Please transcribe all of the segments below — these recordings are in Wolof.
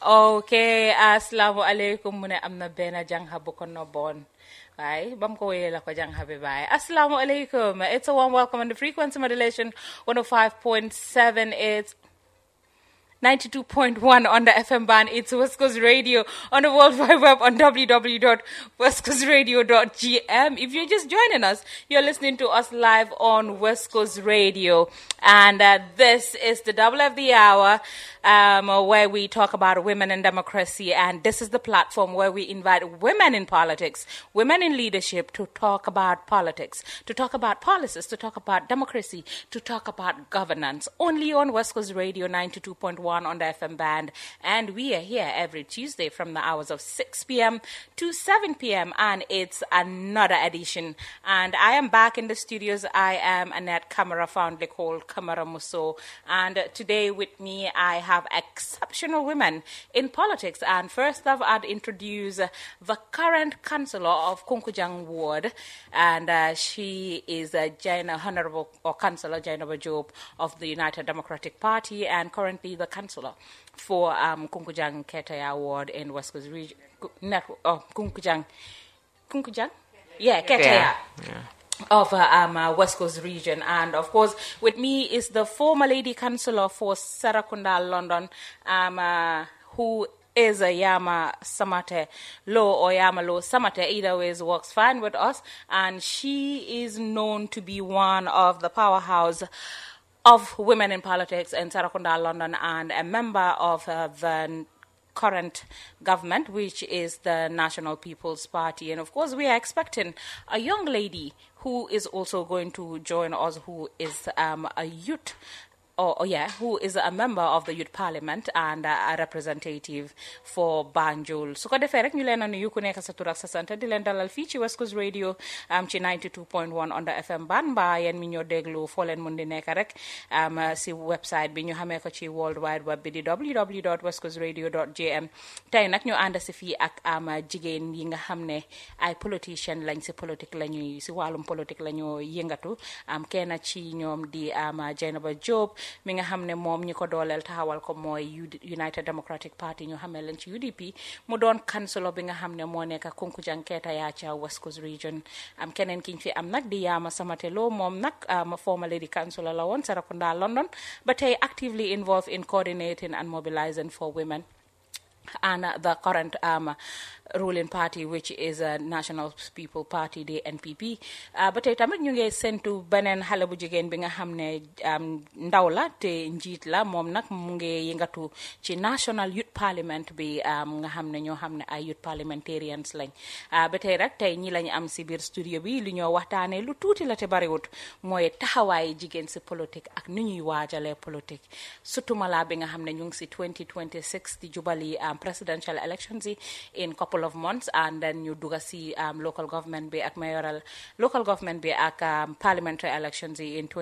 ok asalaamu aleykum mu ne am na benn jànxa bu ko nobboon waaye ba mu ko wéyee la ko jànxa bi bàyyi asalaamu aleykum it's a warm welcome on the frequency modulation 105.7 it's 92.1 on the FM band. It's West Coast Radio on the World Wide Web on www.westcoastradio.gm. If you're just joining us, you're listening to us live on West Coast Radio. And uh, this is the double of the hour um, where we talk about women and democracy. And this is the platform where we invite women in politics, women in leadership to talk about politics, to talk about policies, to talk about democracy, to talk about governance. Only on West Coast Radio 92.1 on the FM band. And we are here every Tuesday from the hours of 6 p.m. to 7 p.m. And it's another edition. And I am back in the studios. I am Annette Camera, fondly called Camera Musso. And today with me, I have exceptional women in politics. And first off, I'd introduce the current councillor of Kunkujang Ward. And uh, she is uh, Jaina Honorable or Councillor Jaina Job of the United Democratic Party and currently the councillor for um, Kunkujang Ketaya Ward in West Coast Region. Network, oh, Kunkujang. Kunkujang? Yeah, Ketaya of uh, um, uh, West Coast region. And of course, with me is the former lady councillor for Sarakunda, London, um, uh, who is a Yama Samate Law or Yama Law Samate, either ways works fine with us. And she is known to be one of the powerhouse of women in politics in Sarakunda, London, and a member of uh, the current government, which is the National People's Party. And of course, we are expecting a young lady who is also going to join us, who is um, a youth. Oh, oh, yeah, who is a member of the Youth Parliament and uh, a representative for Banjul. su ko defee rek ñu leen a nuyu ku nekk sa tur ak sa sant di leen dalal fii ci West Coast Radio am ci 92.1 on the FM ban mbaa yéen mi ñoo déglu foo leen mun di nekk rek am si website bi ñu xamee ko ci world wide web bi di www.westcoastradio.gm tey nag ñu ànd si fii ak am jigéen yi nga xam ne ay politicien lañ si politique la ñuy si wàllum politique la ñoo yëngatu am kenn ci ñoom di am Jainaba Jobe mi nga xam ne moom ñi ko dooleel taxawal ko mooy United Democratic Party ñu xamee leen ci UDP mu doon councilor bi nga xam ne moo nekk Kunkujang Keetaya ca West Coast Region am keneen kiñ fi am nag di Yaama Samate Lo moom nag ma former lady councilor la woon Sarakunda London ba tey actively involved in coordinating and mobilizing for women and uh, the current um, ruling party which is a National People Party di NPP ba tey tamit ñu ngi sentu beneen xale bu jigéen bi nga xam ne ndaw la te njiit la moom nag mu ngi yëngatu ci National Youth Parliament bi nga xam ne ñoo xam ne ay youth parliamentarians lañ ba tey rek tey ñi lañu am si biir studio bi li ñoo waxtaanee lu tuuti la te bariwut mooy taxawaayi jigéen si politique ak ni ñuy waajalee politique surtout mala bi nga xam ne ñu ngi si 2026 di jubali presidential elections yi in couple of months and then ñu dugga si um, local government bi ak mayoral local government bi ak um, parliamentary elections yi in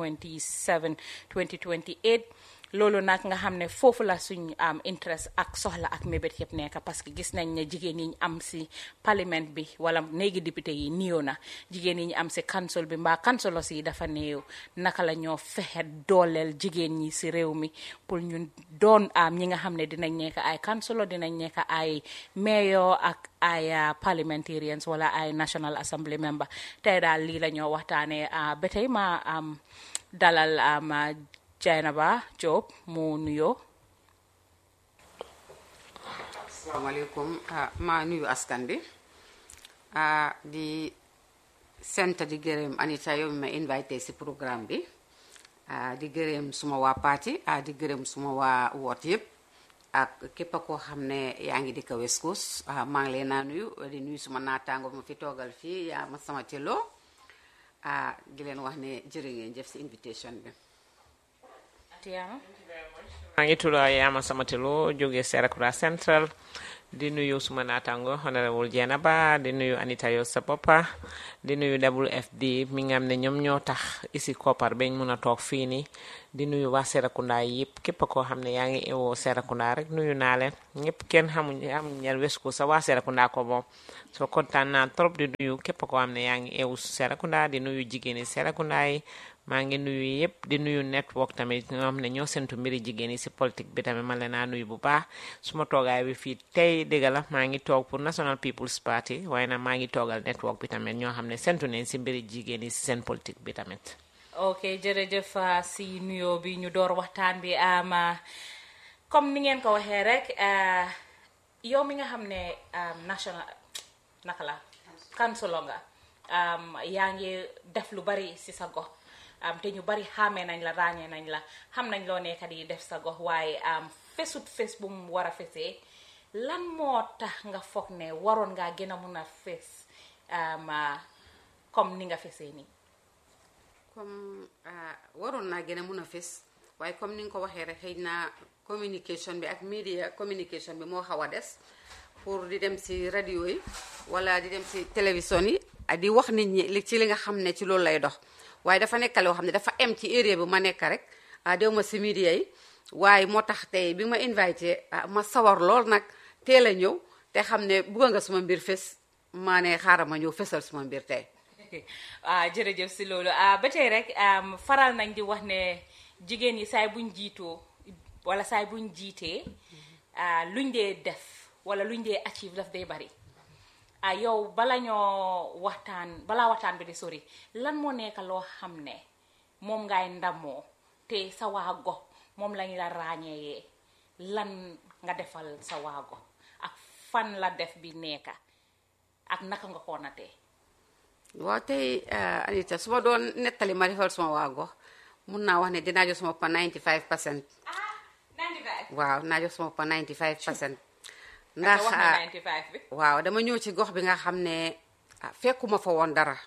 2027 2028 loolu nag nga xam ne foofu la suñ am interest ak soxla ak mébét yëpp nekk parce que gis nañ ne jigéen yi ñu am si parlement bi wala néegi député yi néew na jigéen yi ñu am si council bi mbaa councilos yi dafa néew naka la ñoo fexe dooleel jigéen ñi si réew mi pour ñun doon am ñi nga xam ne dinañ nekk ay councilor dinañ nekk ay mayor ak ay parliamentarians wala ay national assembly member tey daal lii la ñoo waxtaanee ba tey ma am dalal am Jainaba Jobe mu nuyoo. asalaamaaleykum maa nuyu askan bi di sant di gërëm Anita yow mi ma invité si programme bi di gërëm suma waa parti di gërëm suma waa woot yëpp ak képp koo xam ne yaa ngi dëkk West Coast maa ngi leen naa nuyu di nuyu suma naataango ma fi toogal fii yaa ma sama cëloo di leen wax ne jërë ngeen jëf si invitation bi. maa ngi tudd Yama Samatelo jóge Serekunda Central di nuyu suma naataango honorable Jenaba di nuyu Anita Yo sa boppa di nuyu WFD mi nga xam ne ñoom ñoo tax isi koppar bañ mun a toog fii nii di nuyu waa Serekunda yëpp képp koo xam ne yaa ngi ewoo Serekunda rek nuyu naa leen ñëpp kenn xamuñ xamuñ ñel West Coast sa waa Serekunda ko moom soo kontaan naa trop di nuyu képp koo xam ne yaa ngi ewu Serekunda di nuyu jigéeni Serekunda yi maa ngi nuyu yëpp di nuyu network tamit ñoo xam ne ñoo sentu mbiri jigéen yi si politique bi tamit ma leen naa nuyu bu baax suma toogaay bi fii tey dëgg la maa ngi toog pour National People's Party waaye nag maa ngi toogal network bi tamit ñoo xam ne sentu nañ si mbiri jigéen yi si seen politique bi tamit ok jërëjëf si nuyoo bi ñu door waxtaan bi am comme ni ngeen ko waxee rek yow mi nga xam ne national naka la kansulo nga yaa ngi def lu bari si sa gox te ñu bari xàmmee nañ la ràññee nañ la xam nañ loo nekkat yi def sa gox waaye fesut fes bu mu war a fesee lan moo tax nga foog ne waroon ngaa gën a mun a fes comme ni nga fesee nii comme waroon naa gën a mun a fes waaye comme ni nga ko waxee rek xëy na communication bi ak media communication bi moo xaw a des pour di dem si radio yi wala di dem si télévision yi di wax nit ñi li ci li nga xam ne ci loolu lay dox waaye dafa nekk loo xam ne dafa em ci area bi ma nekk rek dew ma si media yi waaye moo tax tey bi ma invité ma sawar lool nag teel a ñëw te xam ne bugga nga suma mbir fes maa ne xaaral ma ñëw fesal suma mbir tey ah jërëjëf si loolu ah ba tey rek faral nañ di wax ne jigéen yi saay buñ jiitoo wala saay buñ jiitee luñ dee def wala luñ dee achieve daf day bari ah yow bala ñoo waxtaan balaa waxtaan bi di sori lan moo nekk loo xam ne moom ngay ndamoo te sa waa gox moom lañ la ràññeeyee lan nga defal sa waa gox ak fan la def bi nekka ak naka nga ko natee waaw tey Anita su ma doon nettali ma defal suma waa gox mun naa wax ne dinaa jox suma pa 95 percent waaw naa jox suma pa 95 percent ndax waaw dama ñëw ci gox bi nga xam ne fekkuma fa woon dara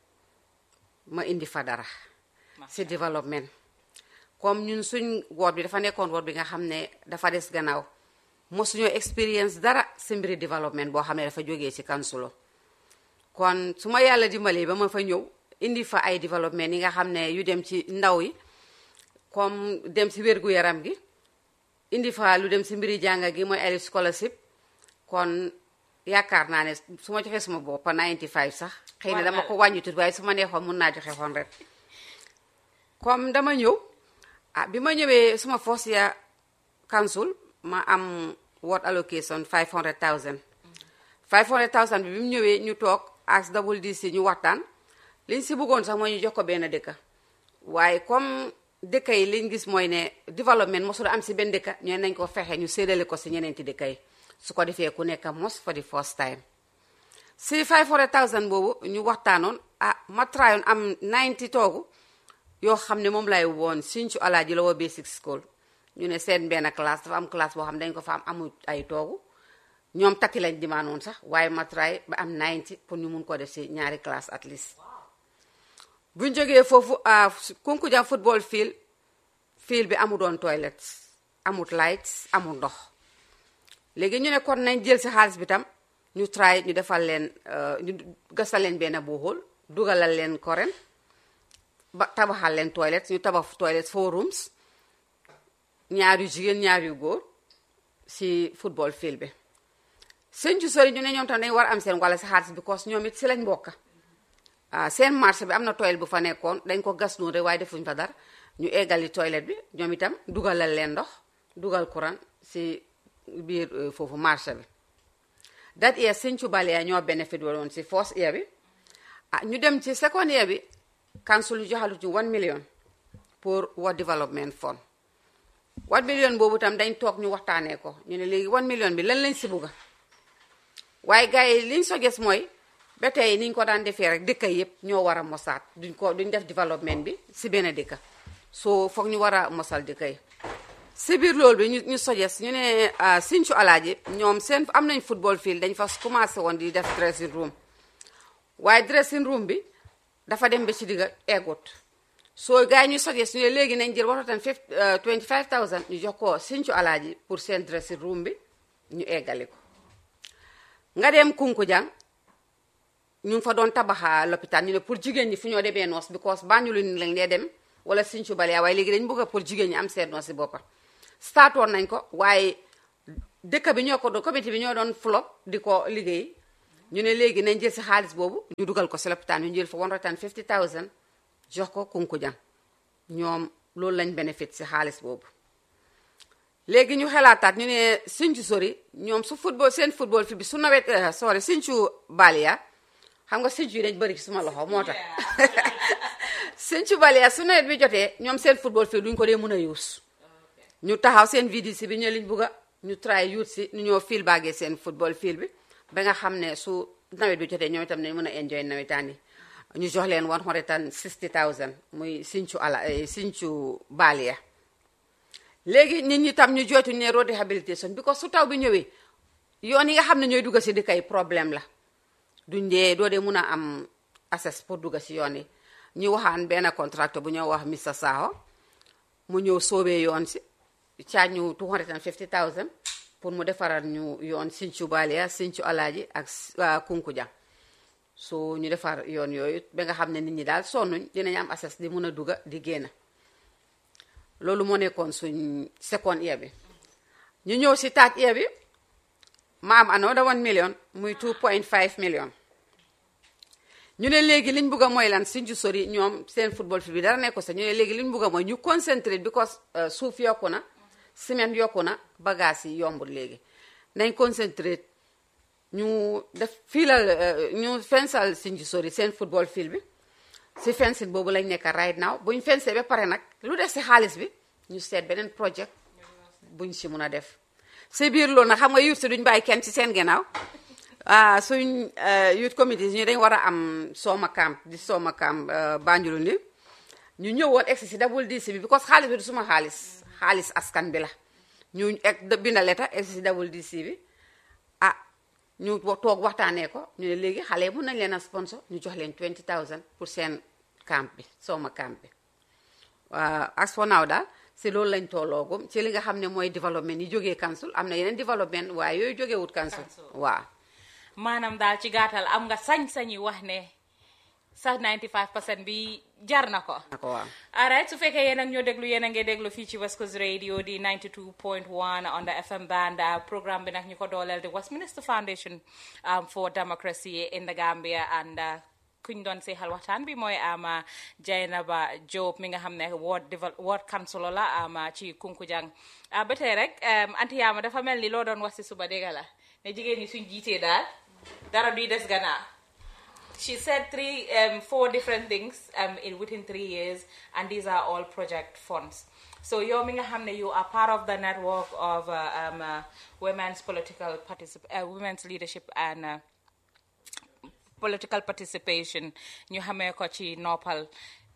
ma indi fa dara si développement comme ñun suñ woot bi dafa nekkoon woot bi nga xam ne dafa des gannaaw mosuñoo expérience dara si mbiri développement boo xam ne dafa jógee ci kansulo kon su ma yàlla dimbalee ba ma fa ñëw indi fa ay développement yi nga xam ne yu dem ci ndaw yi comme dem si wérgu yaram gi indi fa lu dem si mbiri jànga gi mooy ay scholarship kon yaakaar naa ne su ma joxee suma bopp 95 sax xëy na dama ko wàññi tuuti waaye su ma neexoon mun naa joxe xoon rek comme dama ñëw ah bi ma ñëwee suma first year council ma am ward allocation 500000 500000 bi bi mu ñëwee ñu toog ak double DC ñu waxtaan liñ si bëggoon sax mooy ñu jox ko benn dëkka waaye comme dëkka yi liñ gis mooy ne développement mosul am si benn dëkka ñu nañ ko fexe ñu séddale ko si ñeneenti dëkka yi su ko defee ku nekk mos for the first time si 500000 boobu ñu waxtaanoon ah ma traayoon am 90 toogu yoo xam ne moom lay woon Sinthiou Alaaji Lower Basic School ñu ne seen benn classe dafa am classe boo xam ne dañ ko fa am amul ay toogu ñoom takki lañ dimaanoon sax waaye ma try ba am 90 pour ñu mun ko def si ñaari classe at least buñ jógee foofu Kunkuja football field field bi amu doon toilet amut lights amul ndox léegi ñu ne kon nañ jël si xaalis bi tam ñu try ñu defal leen ñu gasal leen benn buuxul dugalal leen koren ba tabaxal leen toilet ñu tabax toilet four rooms ñaar yu jigéen ñaar yu góor si football field bi seen ci sori ñu ne ñoom tam dañ war am seen wala si xaalis because ñoom it si lañ bokka seen marché bi am na toilet bu fa nekkoon dañ ko gas noonu rek waaye defuñ fa dara ñu eggali toilet bi ñoom itam dugalal leen ndox dugal courant si biir foofu marché bi that year Sinthiou Balia ñoo bénéfice woon si first year bi ah ñu dem ci second year bi council ñu joxalu ci 1 million pour World Development Fund 1 million boobu tam dañ toog ñu waxtaanee ko ñu ne léegi 1 million bi lan lañ si bugga waaye gars yi liñ so gis mooy ba tey niñ ko daan defee rek dëkka yëpp ñoo war a mosaat duñ ko duñ def développement bi si benn dëkka soo foog ñu war a mosal dëkka yi si biir loolu bi ñu ñu sojes ñu ne Sinthiou Alaaji ñoom seen am nañ football field dañ fa commencé woon di def dressing room waaye dressing room bi dafa dem ba ci digga eggut soo gars yi ñu sojes ñu ne léegi nañ jël waxtu tam 25000 ñu jox ko Sinthiou Alaaji pour seen dressing room bi ñu eggali ko nga dem Kunkujang ñu ngi fa doon tabaxa lopitaan ñu ne pour jigéen ñi fu ñoo demee noos because Banjul ni lañ dee dem wala Sinthiou Balia waaye léegi dañ bëgg a pour jigéen ñi am seen noos si boppa startoon nañ ko waaye dëkk bi ñoo ko doon comité bi ñoo doon flop di ko liggéey ñu ne léegi nañ jël si xaalis boobu ñu dugal ko si lopitaan ñu jël fa 150000 jox ko Kunkujang ñoom loolu lañ bénéfice si xaalis boobu léegi ñu xelaataat ñu ne Sinthiou sori ñoom su football seen football fi bi su nawet sorry Sinthiou Balia xam nga Sinthiou yi dañ bëri ci suma loxo moo tax Sinthiou Balia su nawet bi jotee ñoom seen football fii duñ ko dee mën a yuus ñu taxaw seen VDC bi ñu liñ bugg a ñu try yuut si ñu ñoo fiil baagee seen football fiil bi ba nga xam ne su nawet bi jotee ñoom itam nañ mën a enjoy nawetaan yi ñu jox leen 160000 muy Sinthiou ala Sinthiou Balia léegi nit ñi tam ñu jooytu ne road rehabilitation because su taw bi ñëwee yoon yi nga xam ne ñooy dugga si dëkk yi problème la duñ dee doo dee mun a am accès pour dugga si yoon yi ñu waxaan benn contracteur bu ñoo wax Mr Saho mu ñëw soobee yoon si caaj ñu 250000 pour mu defaral ñu yoon Sinthiou Balia Sinthiou Alaaji ak Kunkujang so ñu defar yoon yooyu ba nga xam ne nit ñi daal sonnuñ dinañ am accès di mun a dugga di génn loolu moo nekkoon suñ second year bi ñu ñëw si third year bi ma am another one million muy 2.5 million ñu ne léegi liñ bugg a mooy lan Sinthiou sori ñoom seen football fi bi dara nekko sa ñu ne léegi liñ bugg a mooy ñu concentré because suuf yokku na ciment yokku na bagage yi yombul léegi nañ concentré ñu def fiilal ñu fensal Sinthiou sori seen football field bi si fencing boobu lañ nekk right now buñ fencé ba pare nag lu def si xaalis bi ñu seet beneen projet buñ si mun a def si biir loolu nag xam nga youth si duñ bàyyi kenn ci seen gannaaw ah suñ youth committee ñu dañ war a am sooma camp di sooma camp Banjul ni ñu ñëwoon egsi si double DC bi because xaalis bi du suma xaalis xaalis askan bi la ñu egg binda leta egsi si double DC bi ah ñu toog waxtaanee ko ñu ne léegi xale yi mun nañ leen a sponsor ñu jox leen 20000 pour seen camp bi sooma camp bi waaw as for now daal si loolu lañ tolloogum ci li nga xam ne mooy développement yi jógee council am na yeneen développement waaye yooyu jógee wut council waaw maanaam daal ci gàttal am nga sañ-sañi wax ne sa 95 percent bi jar na ko na ko waaw alright su fekkee yéen ak ñoo déglu yéen a ngi déglu fii ci West Coast Radio di 92.1 on the FM band programme bi nag ñu ko dooleel di Westminster Foundation for Democracy in the Gambia and kuñ doon seexal waxtaan bi mooy ama Jaynaba Jobe mi nga xam ne ward ward councilor la ama ci Kunkujang ba tey rek anti yaama dafa mel ni loo doon wax si suba dégg la ne jigéen ñi suñ jiitee daal dara duy des gannaaw she said three um, four different things um, in within three years and these are all project funds so yow mi nga xam ne you are part of the network of uh, um, uh, women's political particip uh, women's leadership and uh, political participation ñu xamee ko ci noppal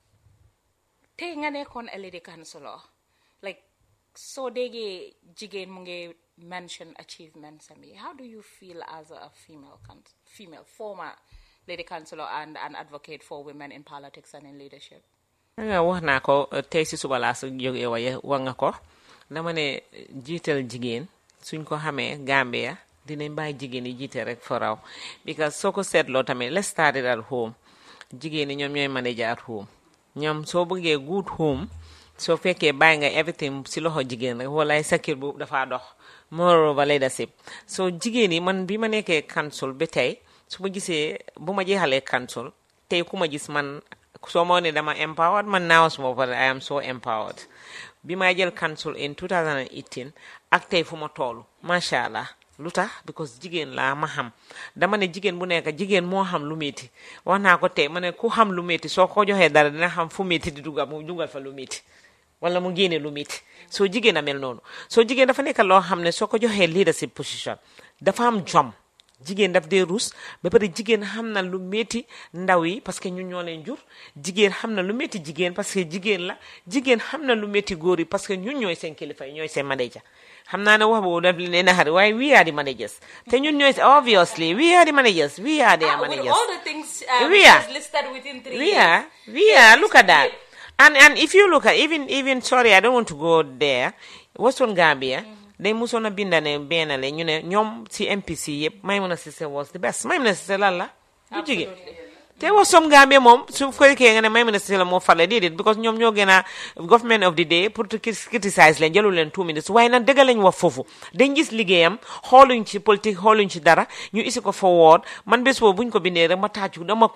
tey nga nekkoon a lady councilor like soo déggee jigéen mu ngi mention achievements am how do you feel as a female female former lady councilor and an advocate for women in politics and in leadership nga wax naa ko tey si suba laa su jógee waye wax nga ko dama ne jiital jigéen suñ ko xamee Gambia dinañ bàyyi jigéen yi jiite rek for raw because soo ko seetloo tamit let's start it at home jigéen ñi ñoom ñooy manager at home ñoom soo bëggee good home soo fekkee bàyyi nga everything si loxo jigéen rek walaay sa kër bu dafa dox moreover leadership so jigéen yi man bi ma nekkee council ba tey su ma gisee bu ma jeexalee council tey ku ma gis man soo moo ne dama empowered man naaw suma pare I am so empowered bi may jël council in 2018 ak tey fu ma toolu macha allah lu tax because jigéen laa ma xam dama ne jigéen bu nekk jigéen moo xam lu métti wax naa ko tey ma ne ku xam lu métti soo ko joxee dara dina xam fu métti di dugal mu dugal fa lu métti wala mu génne lu métti soo jigéen a mel noonu soo jigéen dafa nekk loo xam ne soo ko joxee leadership position dafa am jom jigéen daf dee ruus ba pare jigéen xam na lu métti ndaw yi parce que ñun ñoo leen jur jigéen xam na lu métti jigéen parce que jigéen la jigéen xam na lu métti góor yi parce que ñun ñooy seen kilifa yi ñooy seen manager xam naa ne wax boobu daf leen naxari waaye we are the managers te ñun ñooy obviously we are the managers we are the Ah, with managers all the things um, We are. just listed within three we years. are we are look at that and and if you look at even even sorry i don't want to go there western gambia dañ musoon a binda ne benn la ñu ne ñoom si MPC yëpp Maimouna Cissé was the best Maimouna Cissé lan la du jigéen te was som Gambie moom su fekkee nga ne Maimouna Cissé la moo farle déedéet because ñoom ñoo gën a government of the day pour to criticize leen jëlu leen two minutes waaye nag dëgg lañ wax foofu dañ gis liggéeyam xooluñ ci politique xooluñ ci dara ñu isi ko forward man bés boobu buñ ko bindee rek ma tàccu dama